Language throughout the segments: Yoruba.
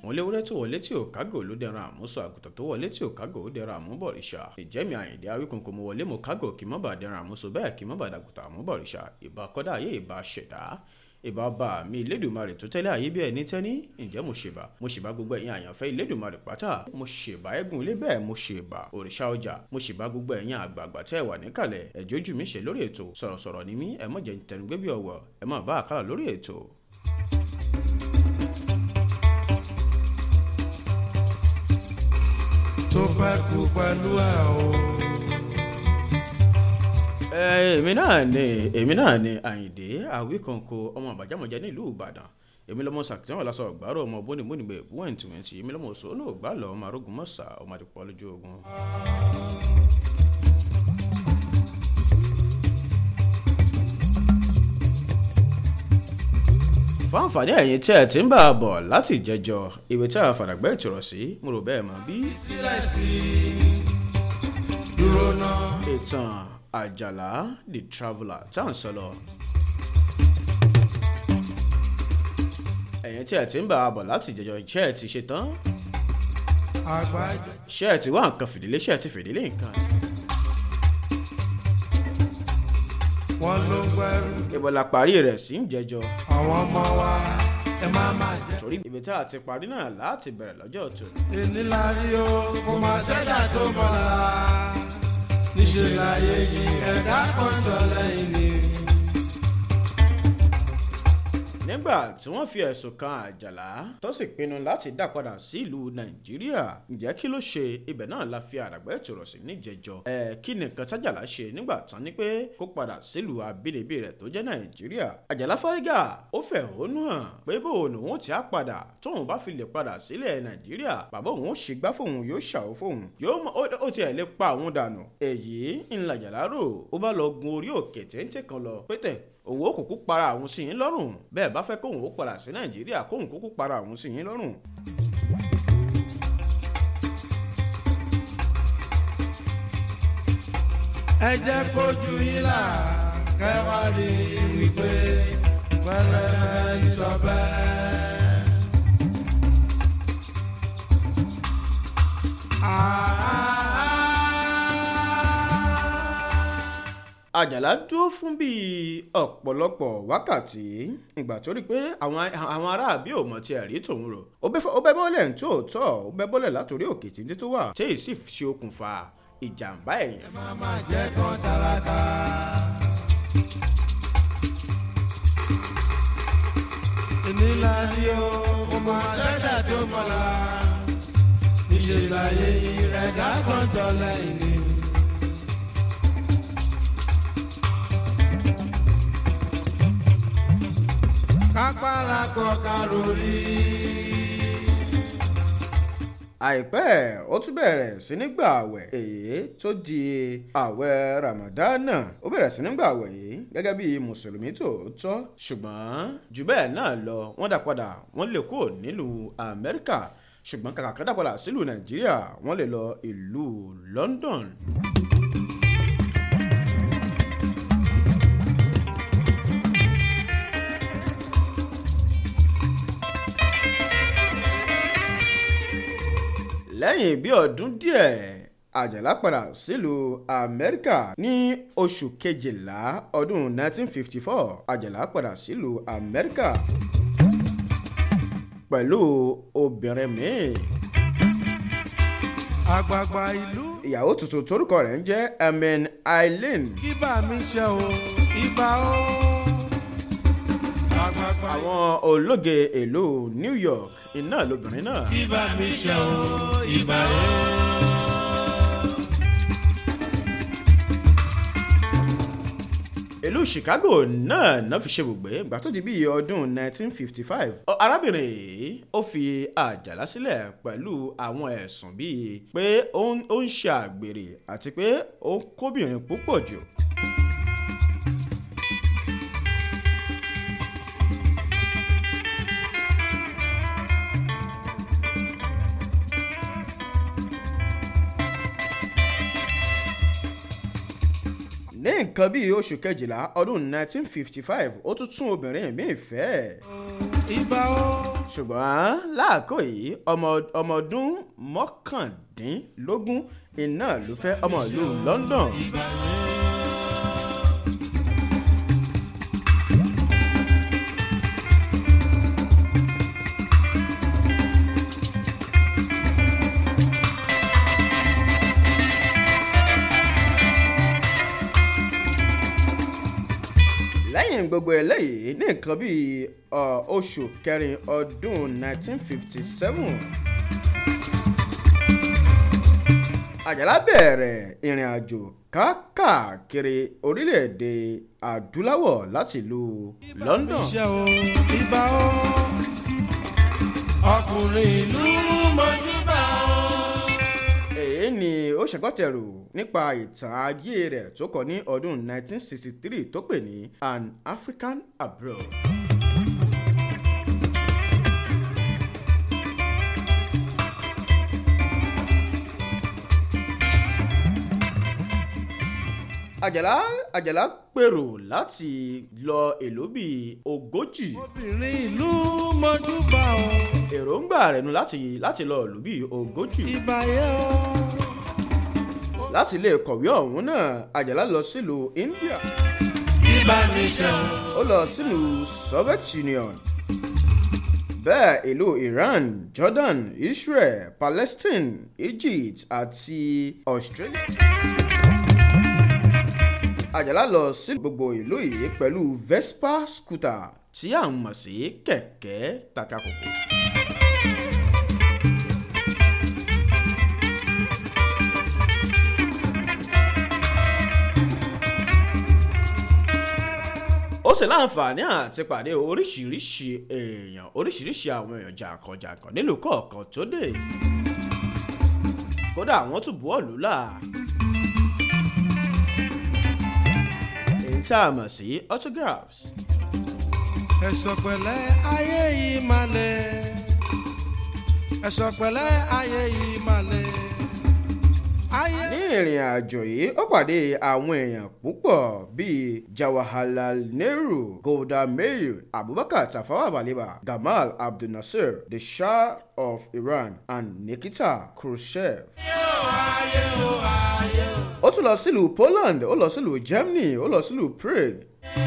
léwúrẹ́ tó wọlé tí ò kágò ló dẹran àmúṣọ àgùntàn tó wọlé tí ò kágò ó dẹran àmúbọ̀rìṣà ìjẹ́mi àyìndé awíkòǹkò mo wọlé mo kágò kí mọ́ bá dẹran àmúṣọ bẹ́ẹ̀ kí mọ́ bá dàgùntàn àmúbọ̀rìṣà ìbá kọ́dá ayé ìbá ṣẹ̀dá ìbá ọba mi ìlédùmarè tó tẹ́lẹ̀ ayé bí ẹni tẹ́ni ǹjẹ́ mo ṣèbà mo ṣèbà gbogbo ẹ̀yin àyànfẹ́ ìlédùmarè pátá mo ṣèbà ẹ̀gùn ilé bẹ́ẹ̀ mo ṣèbà òrìṣà ọjà mo ṣèbà gbogbo ẹ̀yin àgbààgbà tẹ́ ẹ wà níkàlẹ̀ ẹ̀jọ́ ojú mi ṣe lórí ètò sọ̀rọ̀sọ̀rọ̀ ni mí ẹ mọ̀ jẹ́ tẹnugbé bí ọwọ́ ẹ má bá àkàrà lórí ètò. tó fẹ́ kú pẹ̀lú ẹ̀ o. èmi náà ni èmi náà ni àyìndé àwíkànkò ọmọ àbájámọ̀jẹ nílùú ìbàdàn èmi lọmọ sàkítẹ́wọ̀n lásán ọ̀gbárò ọmọ bónibónibẹ̀ wọ́n tìwẹ̀ntì èmi lọmọ sọ́nù ògbálọ̀ ọmọ arógun mọ́sà ọmọ àdìpọ̀ lójú ogun. fáǹfààní ẹ̀yin tí ẹ̀ ti ń bá a bọ̀ láti jẹjọ ìwé tí a fàdàgbẹ́ ìtòrọ̀ sí mo rò bẹ́ẹ̀ mọ́ bí. sílẹ̀ sí i dúró náà. ìtàn àjàlá the traveller tá à ń sọ lọ. ẹ̀yin tí ẹ̀ ti ń bá a bọ̀ láti jẹjọ iṣẹ́ ẹ̀ ti ṣe tán àgbájọ. ṣé ẹ̀ ti wá nǹkan fìdílé ṣé ẹ̀ ti fìdílé nǹkan. wọ́n ló ń gbẹ́rù. ìbọ̀là parí rẹ̀ sí ń jẹjọ àwọn ọmọ wa ẹ má má jẹ́. torí ibi tá a ti parí náà láti bẹ̀rẹ̀ lọ́jọ́ tó. èní la rí o kò má ṣẹ́dá tó mọ́la. níṣẹ́ láyé yìí ẹ̀dá kan tọ́ lẹ́yìn ni. nígbà tí wọ́n fi ẹ̀sùn kan àjàlá tó sì pinnu láti dá padà sí ìlú nàìjíríà ǹjẹ́ kí ló ṣe ibẹ̀ náà la fi àràgbẹ́ ìtòrọ̀ sí níjẹjọ ẹ̀ kí ni nǹkan tájàlá ṣe nígbà tán ni pé kó padà sílùú abínibí rẹ̀ tó jẹ́ nàìjíríà àjàlá fárígà ó fẹ̀hónú hàn pé bóun òun ti á padà tóun bá fi lè padà sílẹ̀ nàìjíríà bàbá òun ó ṣègbà fóun yóò ṣàwó fóun yóò mọ ó tiẹ̀ lè pa òun dànù èyí ńlá àjàlá rò ó bá lọ gun orí òkè téńté kan lọ pété òun ó kúkú para àwọn sí yín lọ́rùn bẹ́ẹ̀ bá fẹ́ kóun ó padà sí nàìjíríà kóun kúkú para àwọn sí yín lọ́rùn. ẹ jẹ́ kójú yín là kẹwàá rí wípé pẹlẹbẹ ń tọbẹ. àjàlá dúró fún bíi ọ̀pọ̀lọpọ̀ wákàtí ìgbà tó rí pé àwọn àwọn aráàbí ò mọ̀ tí ẹ̀rí tòun rò ó bẹ́ bọ́lẹ̀ ń tóòtọ́ ó bẹ́ bọ́lẹ̀ látòrí òkè títí tó wà tí èyí sì ṣe okùnfà ìjàmbá ẹ̀yìn má má jẹ́ kán tálákà. èní la rí o kò má ṣẹ́dá tó mọ́la. níṣẹ́ láyé yìí ẹ̀dá kan tọ́ lẹ́yìn ni. kápára kọ karori. àìpẹ́ ó tún bẹ̀rẹ̀ sí ní gbà àwẹ̀ èyí tó di àwẹ̀ ramadana ó bẹ̀rẹ̀ sí ní gbà àwẹ̀ yìí gẹ́gẹ́ bí mùsùlùmí tòótọ́ ṣùgbọ́n jù bẹ́ẹ̀ náà lọ wọ́n dá padà wọ́n lè kúrò nílùú amẹ́ríkà ṣùgbọ́n kàkà kan dá padà sílùú nàìjíríà wọ́n lè lọ ìlú london. lẹ́yìn bí ọdún díẹ̀ àjàlá padà sílùú amẹ́ríkà ní oṣù kejìlá ọdún 1954 àjàlá padà sílùú amẹ́ríkà pẹ̀lú obìnrin míì àgbààgbà ìlú ìyàwó tuntun torúkọ rẹ̀ ń jẹ́ amen eileen kí bá mi ṣe o ibà o. àgbààgbà àwọn ológe ìlú new york iná lobìnrin náà kí bá mi ṣe o ibà o. ìlú chicago náà náà fi ṣe bùgbé ìgbà tó di bíi ọdún 1955 Ọ- arábìnrin yìí ó fi àjàlá sílẹ̀ pẹ̀lú àwọn ẹ̀sùn bíi pé ó ń ó ń ṣe àgbèrè àti pé ó ń kóbìnrin púpọ̀ jù. ní nǹkan bíi oṣù kejìlá ọdún 1955 ó tún tún obìnrin míì fẹ́ ibà o. ṣùgbọ́n láàkó yìí ọmọ ọmọ ọdún mọ́kàndínlógún iná ló fẹ́ ọmọ ìlú london. lẹ́yìn gbogbo eléyìí ní nǹkan bíi ọ, oṣù kẹrin ọdún 1957 àjàlá bẹ̀rẹ̀ ìrìn àjò káàkiri orílẹ̀-èdè adúláwọ̀ láti ìlú london iṣẹ́ o ibà o. ọkùnrin ìlú mọ́júbà o. èyí ni ó ṣàgbọ́tẹ̀rù nípa ìtàn ayé rẹ̀ tó kọ ní ọdún 1963 tó pè ní an african abroad. àjàlá àjàlá pèrò láti lọ èlò bíi ogójì obìnrin ìlú mọ́júbà o. èròǹgbà rẹ̀ nu láti láti lọ ìlú bíi ogójì. ibà yẹ o. láti lè kọ̀wé ọ̀hún náà àjàlá lọ sílùú india ibà mi ṣe o. ó lọ sílùú soviet union bẹ́ẹ̀ ìlú iran jordan israel palestine egypt àti australia. àjàlá lọ sí gbogbo ìlú yìí pẹ̀lú vespa scooter tí à ń mọ̀ sí kẹ̀kẹ́ takakòkò. ó sì láǹfààní àti pàdé oríṣiríṣi èèyàn oríṣiríṣi àwọn èèyàn jàǹkànjàǹkàn nílùú kọ̀ọ̀kan tó dé kódà wọ́n tún buwọ́ lù là èyí tá a mọ̀ sí autographs ẹ̀sọ̀ pẹ̀lẹ́ ayé yìí máa lẹ̀. ẹ̀sọ̀ pẹ̀lẹ́ ayé yìí máa lẹ̀. ayé. ní ìrìn àjò yìí ó pàdé àwọn èèyàn púpọ̀ bíi jawaharlal nehru golda meir abubakar tafawa balewa gamal abdul nasir the shah of iran and nikita khrushchev. ayé o ayé o. ó tún lọ sílùú poland ó lọ sílùú germany ó lọ sílùú prague.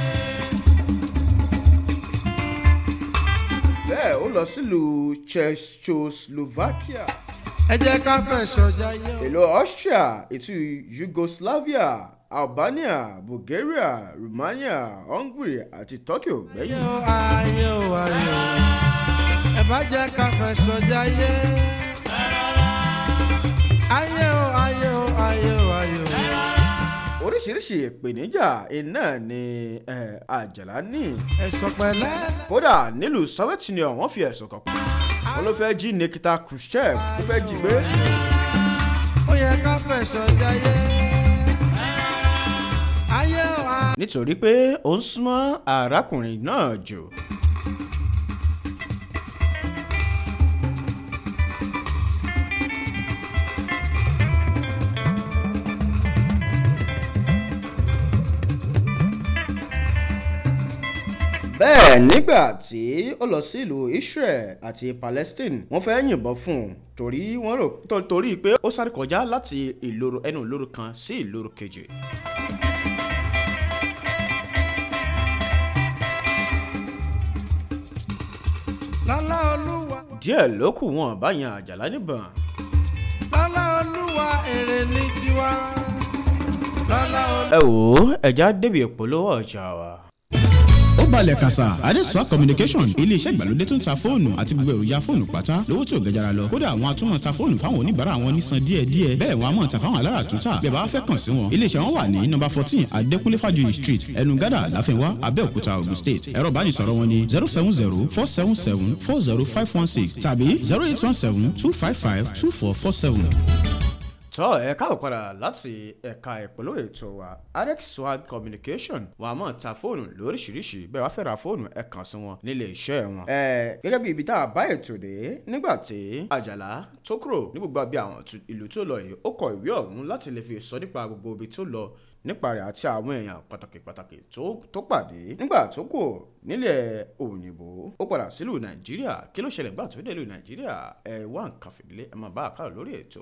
bẹ́ẹ̀ ó lọ sílùú czechoslovakia ẹ jẹ́ ká fẹ̀sọ̀ jayé o. ìlú austria ètò yugoslavia albania bulgaria romania hungary àti turkey ò ayé gbẹ́yìn. o ayé o ayé o. ẹ bá jẹ́ ká fẹ̀sọ̀ jayé. ayé o ayé o ayé o ayé o. oríṣiríṣi ìpèníjà iná ni eh, àjàlá ní. ẹ̀sọ̀ pẹ̀lẹ́. kódà nílùú soviet union wọ́n fi ẹ̀sùn kàn pé wọ́n ló fẹ́ jí nikita khrushchev ló fẹ́ jí gbé. ó yẹ ká fẹ̀sọ̀ jayé. ayé o ayé nítorí pé ó ń súnmọ́ arákùnrin náà jù. bẹ́ẹ̀ nígbà tí ó lọ sí ìlú israel àti palestine wọ́n fẹ́ yìnbọn fún un torí wọ́n rò tó- torí pé ó sáré kọjá láti ìloro ẹnu ìloro kan sí ìloro kejì. lọ́lá olúwa. díẹ̀ ló kù wọn bá yan àjàlá níbọn. lọ́lá olúwa èrè ní tiwa. lọ́lá olúwa. ẹ wò ó ẹja débi ìpolówó ọjà wa. ó balẹ̀ kàṣà adesua communication iléeṣẹ́ ìgbàlódé tó ń ta fóònù àti gbogbo èròjà fóònù pátá lówó tí ò gẹjara lọ kódà àwọn atúmọ̀ ta fóònù fáwọn oníbàárà wọn nísan díẹ̀ díẹ̀ bẹ́ẹ̀ wọn a mọ̀ ta fáwọn alára tó tà bẹ́ẹ̀ bá fẹ́ kàn sí wọn iléeṣẹ́ wọn wà ní nọ́mbà fourteen adékúnlé fàjòyè street ẹnu gádà láfẹnwá abẹ́òkúta ogun state ẹ̀rọ ìbánisọ̀rọ̀ wọn ni zero seven zero four seven seven four zero five one six tàbí zero eight one seven two five five two four four seven. tọ́ ẹ káàbọ̀ padà láti ẹ̀ka ìpolówó ètò wa arex swag communication wọn a máa ta fóònù lóríṣiríṣi bẹ́ẹ̀ wá fẹ́ ra fóònù ẹ kàn sí wọn nílé iṣẹ́ wọn. ẹ gẹ́gẹ́ bí ibi tá a bá ètò dé nígbà tí àjàlá tó kúrò ní gbogbo àbí àwọn tu- ìlú tó lọ yìí ó kọ ìwé ọ̀hún láti lè fi sọ nípa gbogbo ibi tó lọ nípa rẹ̀ àti àwọn èèyàn pàtàkì pàtàkì tó tó pàdé nígbà tó kù nílẹ̀ òyìnbó ó padà sílùú nàìjíríà kí ló ṣẹlẹ̀ nígbà tó dé ìlú nàìjíríà ẹ wá nǹkan fìdílé ẹ máa bá àkàrà lórí ètò.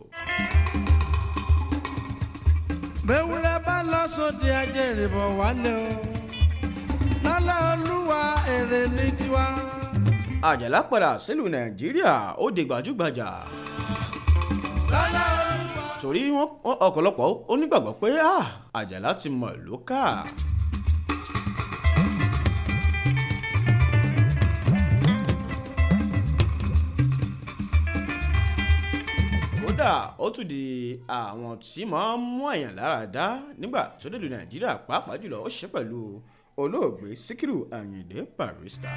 bẹ́wúrẹ́ bá lọ sóde ajẹ́rìí bọ̀ wálé o lọ́lá olúwa èrè ní tiwa. àjàlá padà sílùú nàìjíríà ó di gbajúgbajà lọ́lá olúwa. torí wọn ọ̀pọ̀lọpọ̀ onígbàgbọ́ pé ah, àjàlá ti mọ̀ ló kà. kódà ó tún di àwọn tí máa ń mú àyàn lára dá nígbà tó dé lu nàìjíríà pàápàá jùlọ ó ṣe pẹ̀lú olóògbé síkírù àyìndé barrister.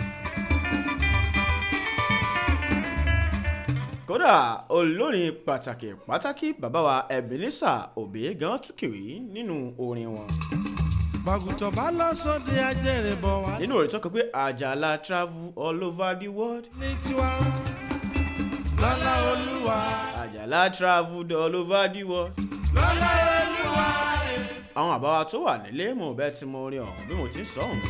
kódà olórin pàtàkì pàtàkì bàbá wa ebenezer obey gan tún kiri nínú orin wọn. bàgùtọ̀ bá lọ sóde ajẹ́rìí bọ̀ wálé nínú orin tó kọ pé àjàlá travel all over the world ní tiwa. lọ́lá olúwa. àjàlá travel all over the world. lọ́lá olúwa. àwọn àbáwá tó wà nílé mo bẹ́ẹ̀ tí mo rin ọ̀hún bí mo ti ń sọ ọ̀hún.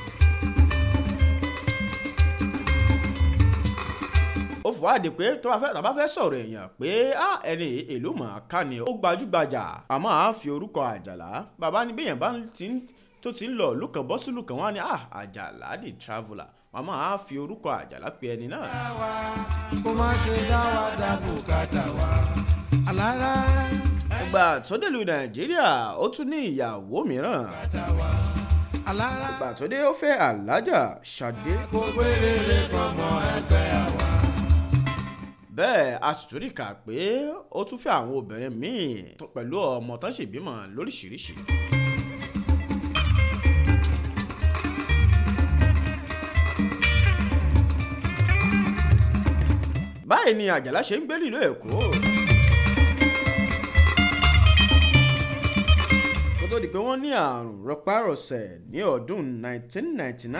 ó fọ́ àdè pé tó bá fẹ́ tó bá fẹ́ sọ̀rọ̀ èèyàn pé á ẹni ìlú mọ̀ọ́ká ni ó gbajúgbajà àmọ́ àá fi orúkọ àjàlá bàbá ní bẹ́yẹn bá ti ń tó ti ń lọ ìlú kan bọ́ sílùú kan wá ní à àjàlá the traveller màmá àá fi orúkọ àjàlá pe ẹni náà. wa kó má ṣe dá wa dá bùkátà wa. alára ìgbà tó dé lu nàìjíríà ó tún ní ìyàwó mìíràn bùkátà wa. alára ìgbà tó dé ó fẹ́ alájà ṣadé kó gbére kọ́mọ ẹgbẹ́ àwa. bẹ́ẹ̀ a sì tún rí kà pé ó tún fẹ́ àwọn obìnrin míì tó- pẹ̀lú ọmọ tán sì bímọ lóríṣiríṣi. báyìí ni àjàlá ṣe ń gbé nílùú èkó. kó tó di pé wọ́n ní àrùn rọpárọsẹ̀ ní ọdún 1999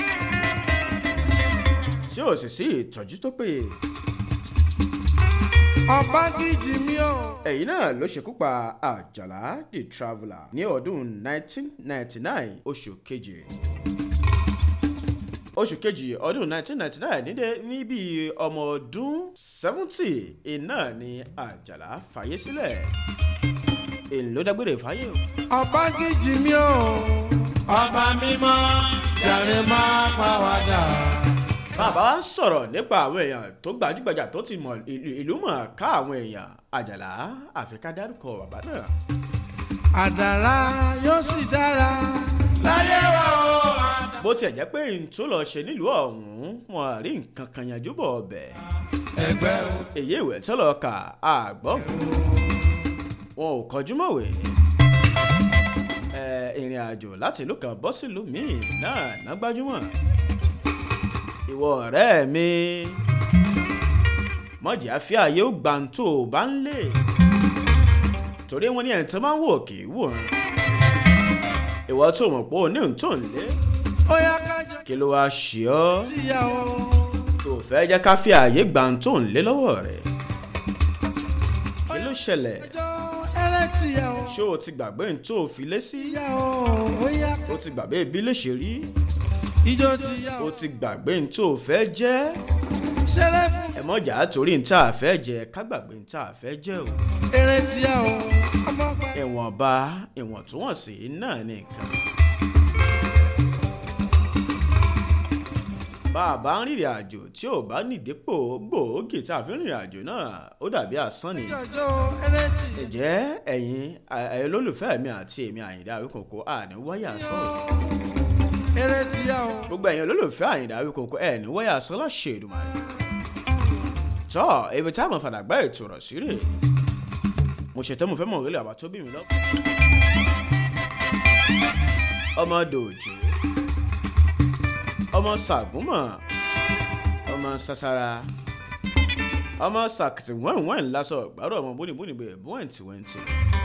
tí ò sì sí ìtọ́jú tó péye. ọba gidi mi o. èyí náà ló ṣekú pa àjàlá the traveller ní ọdún 1999 oṣù kejì oṣù kejì ọdún 1999 nídé ní bíi ọmọ ọdún 70 iná ni àjàlá fàyè sílẹ̀ èyí ló dágbére fáyé o. ọba gidi mi o. ọba mímọ́ yàrá máa pa wá dà. bàbá wa ń sọ̀rọ̀ nípa àwọn èèyàn tó gbajúgbajà tó ti mọ̀ ìlú ìlú mọ̀ ká àwọn èèyàn àjàlá àfi ká dárúkọ bàbá náà. àdàrà yóò sì dára. láyé wa o. bó tiẹ̀ jẹ́ pé n tó lọ ṣe nílùú ọ̀hún wọn rí nǹkan kan yanjú bọ̀ ọbẹ̀ ẹgbẹ́ o. èyí ìwé tó lọ kà àgbọ̀n wọn ò kọjú mọ̀wé ẹ ìrìn àjò láti ìlú kan bọ́ sílùú míì náà ná gbájúmọ̀ ìwọ ọ̀rẹ́ mi mọ̀jẹ̀ àfíà yóò gbà ń tó o bá ń lè torí wọn ní ẹ̀ tó máa ń wò kì í wòran ìwọ tó mọ̀ pé o ní òun tó ń lé ó yá kájọ kí ló wáá ṣe ọ́ síyàwó. tó fẹ́ jẹ́ ká fi ààyè gbà ń tó ń lé lọ́wọ́ rẹ̀ kí ló ṣẹlẹ̀ ọjọ́ ẹrẹ́ tìyàwó. ṣé o ti gbàgbé ń tó o fi lé sí síyàwó ó yá o ti gbàgbé bí lè ṣe rí ijó tìyàwó. o ti gbàgbé ń tó o fẹ́ jẹ́ ṣeré fún ẹ mọ̀jà torí ń tá a fẹ́ jẹ ká gbàgbé ń tá a fẹ́ jẹ́ o eré tìyàwó. ọmọ pa. ìwọ̀nba ìwọ̀ntúnwọ̀nsì náà nìkan. bá a bá ń rìnrìn àjò tí ò bá nídìípò gbòógì tá a fi ń rìnrìn àjò náà ó dàbí asán ni. jọjọ eré tìyàwó. ǹjẹ́ ẹ̀yin ẹ̀yin olólùfẹ́ mi àti èmi àyìndá àwíkòkò àní wáyà sán o. eré tìyàwó. gbogbo ẹ̀yin olólùfẹ́ àyìndá àwíkòkò ẹ̀ ní wáyà sán láṣẹ Èdùmàrè. tọ́ ibi tá a mọ̀ fàdàgbà ètò rọ̀ sí rè mo ṣètò mo fẹ́ mọ̀ orílẹ̀ àbá tó bí mi lọ. ọmọ dòjé ọmọ sàgúnmọ̀ ọmọ sasara ọmọ sàkìtì wẹ́ǹwẹ́ǹ lásọ gbàrọ̀ ọmọ bónibóni bẹ́ẹ̀ bọ́ẹ̀ntìwẹ́ǹtì.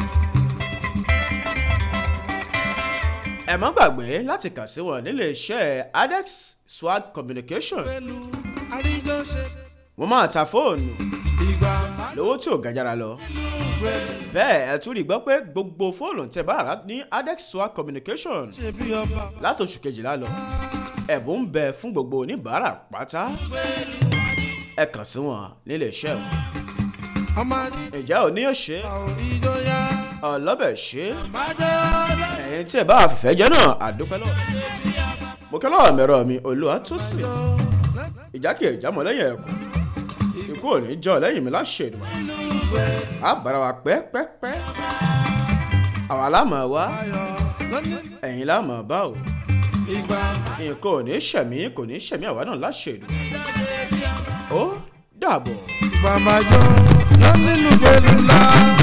ẹ má gbàgbé láti kà sí wọn nílé iṣẹ́ adex swag communication pẹ̀lú àríjọ ṣe. wọ́n máa ta fóònù ìgbà má lówó tí ò gajara lọ lù gbẹ̀lú bẹ́ẹ̀ ẹ tún rí gbọ́ pé gbogbo fóònù tẹ bá rà ní adexua communication ṣe bí ọba látòṣù kejìlá lọ ẹ̀bùn ń bẹ fún gbogbo oníbàárà pátá ẹ kàn sí wọn nílé iṣẹ́ wọn ọmọ ní ìjà òní ò ṣe àwọn ìjọyà ọlọ́bẹ̀ ṣe bàjẹ́ ọ̀dọ́ ẹ̀yin tí ẹ bá fìfẹ́ jẹ́ náà àdúpẹ́ lọ́wọ́ mo kẹ́ lọ́wọ́ mẹ́rọ mi olúwa tó sì ìjákè ìjámọ̀ lẹ́yìn ẹ̀kọ́ ikú ò ní jọ lẹ́yìn mi láṣẹ ìdùnnú a bára wa pẹ́pẹ́pẹ́ àwa lámọ̀ wá ayọ̀ lọ́ní ẹ̀yin lámọ̀ bá o ìgbà nǹkan ò ní ṣẹ̀mí kò ní ṣẹ̀mí àwa náà láṣẹ ìdùnnú ó dàbọ̀. ìgbà máa jọ lọ́ní lùgbẹ́lú ńlá.